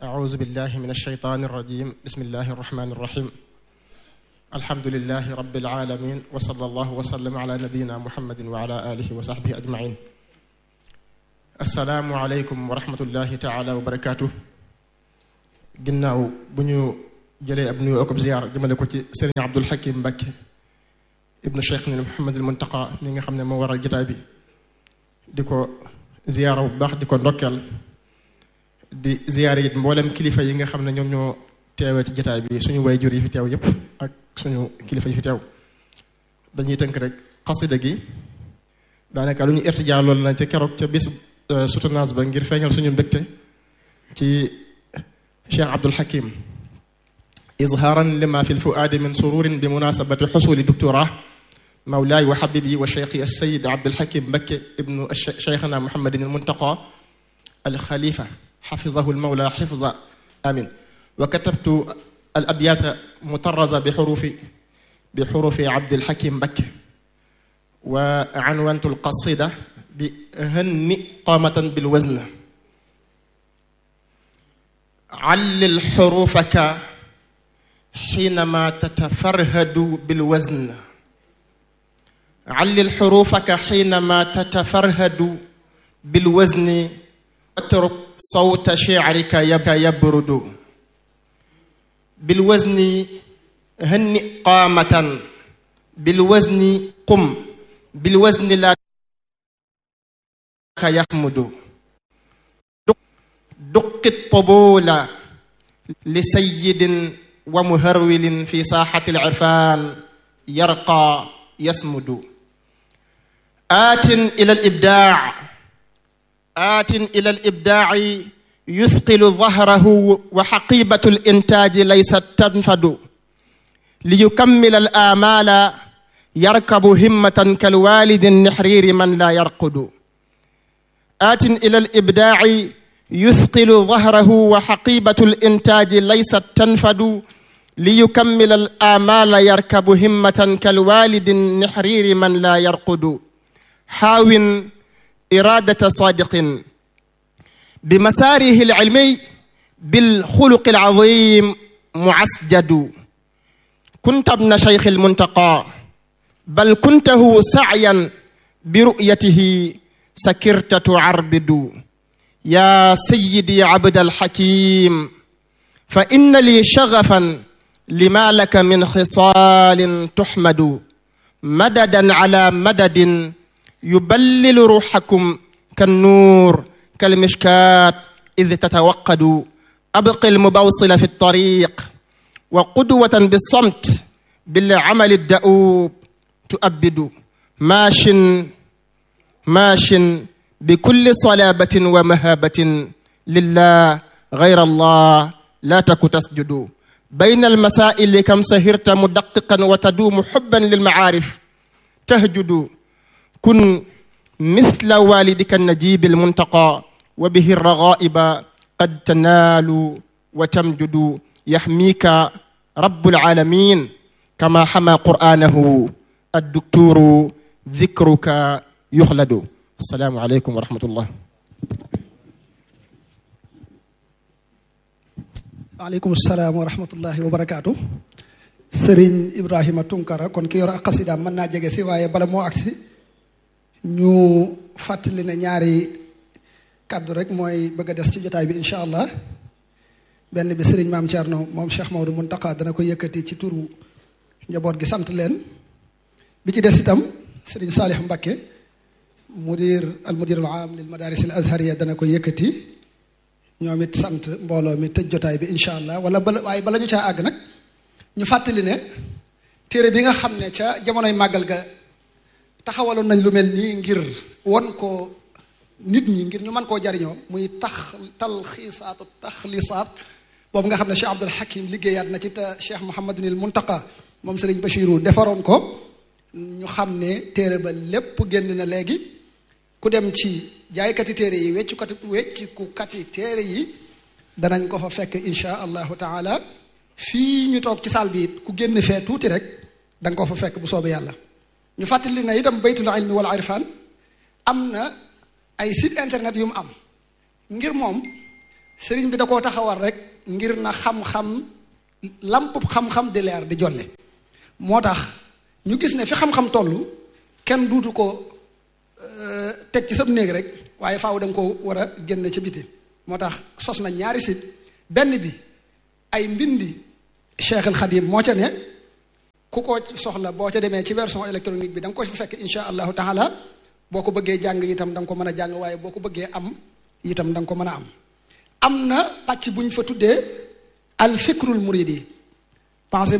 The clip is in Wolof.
أعوذ بالله من الشيطان الرجيم بسم الله الرحمن الرحيم الحمد لله رب العالمين وصلى الله وسلم على نبينا محمد وعلى آله وصحبه أجمعين السلام عليكم ورحمة الله تعالى وبركاته ginnaaw bu ñu jëlee ab nuyu ak ziyaar jëmale ko ci sëriñ Abdul Hakim Mbakke ibnu Cheikh ni Muhammadul Muntaqa mi nga xam ne moo waral jotaay bi di ko ziyaara bu baax di ko ndokkeel di ziyaare it mboolem kilifa yi nga xam ne ñoom ñoo teewee ci jotaay bi suñu waajur yi fi teew yépp ak suñu kilifa yi fi teew dañuy tënk rek xasida gi daanaka lu ñu irtijaa loolu na ca keroog ca bis soutenance ba ngir feeñal suñu mbégte ci Cheikh Abdul Hakim izhaaran lima fi lfuaadi min sururin bi munasabati xusuli doctorat mawlaay wa xabibi wa cheikhi alsayid Abdul Hakim Mbakke ibnu cheikhna Muhammadin almuntaqa alxalifa xafizahu almawla xifza amin wa katabtu alabyata mutaraza bixurufi bixurufi Abdul Hakim Mbakke wa anwantu alqasida bi hanni qaamatan bilwazn علل حروفك حينما تتفرهد بالوزن علل حروفك حينما تتفرهد بالوزن اترك صوت شعرك يبرد بالوزن هنئ قامة بالوزن قم بالوزن لا يحمد دق الطبول لسيد ومهرول في ساحة العرفان يرقى يصمد آت إلى الإبداع آت إلى الإبداع يثقل ظهره وحقيبة الإنتاج ليست تنفد ليكمل الآمال يركب همة كالوالد النحرير من لا يرقد آت إلى الإبداع يثقل ظهره وحقيبة الإنتاج ليست تنفد ليكمل الآمال يركب همة كالوالد النحرير من لا يرقد حاو إرادة صادق بمساره العلمي بالخلق العظيم معسجد كنت ابن شيخ المنتقى بل كنته سعيا برؤيته سكرت تعربد يا سيدي عبد الحكيم فإن لي شغفا لما لك من خصال تحمد مددا على مدد يبلل روحكم كالنور كالمشكات إذ تتوقد أبق المبوصل في الطريق وقدوة بالصمت بالعمل الدؤوب تؤبد ماش ماش بكل صلابة ومهابة لله غير الله لا تك تسجد بين المسائل كم سهرت مدققا وتدوم حبا للمعارف تهجد كن مثل والدك النجيب المنتقى وبه الرغائب قد تنال وتمجد يحميك رب العالمين كما حمى قرآنه الدكتور ذكرك يخلد السلام عليكم ورحمة الله waaleykum salaam wa rahmatullahi wa barakaatu sëriñ Ibrahima Tunkara kon ki yor ak xasidaam mën naa jege si waaye bala moo agsi ñu fàttali ne ñaari kàddu rek mooy bëgg a des ci jotaay bi incha allah benn bi sëriñ maam Thierno moom Cheikh Maodo Muntaqa dana ko yëkkati ci turu njaboot gi sant leen bi ci des itam sëriñ Saalih Mbakke mudir al mudir al aam lil madaris al azhariya dana ko yëkkati ñoom it sant mbooloo mi tëj jotaay bi incha allah wala bala waaye bala ñu caa àgg nag ñu fàttali ne téere bi nga xam ne ca jamonoy màggal ga taxawaloon nañ lu mel nii ngir won ko nit ñi ngir ñu mën koo jariñoo muy tax talxiisaatu taxlisaat boobu nga xam ne Cheikh Abdul Hakim liggéeyaat na ci te Cheikh Mouhamadunil Muntaqa moom Serigne Bachirou defaroon ko ñu xam ne téere ba lépp génn na léegi ku dem ci jaaykati téere yi weccu kati wecciku kati téere yi danañ ko fa fekk insha allahu taala fii ñu toog ci saal bi it ku génn fee tuuti rek da nga ko fa fekk bu soobee yàlla ñu fàttali na itam baytul ilmi wal irfan am na ay site internet yu mu am ngir moom sëriñ bi da koo taxawal rek ngir na xam-xam lamp xam-xam di leer di jolle moo tax ñu gis ne fi xam-xam toll kenn duutu ko teg ci sab néeg rek waaye faaw da nga ko war a génne ca biti moo tax sos na ñaari site benn bi ay mbindi Cheikh al Khadim moo ca ne ku ko soxla boo ca demee ci version électronique bi da nga ko fi fekk insha allahu taala boo ko bëggee jàng itam da nga ko mën a jàng waaye boo ko bëggee am itam da nga ko mën a am am na pàcc bu ñu fa tuddee al fikrul muridi pensée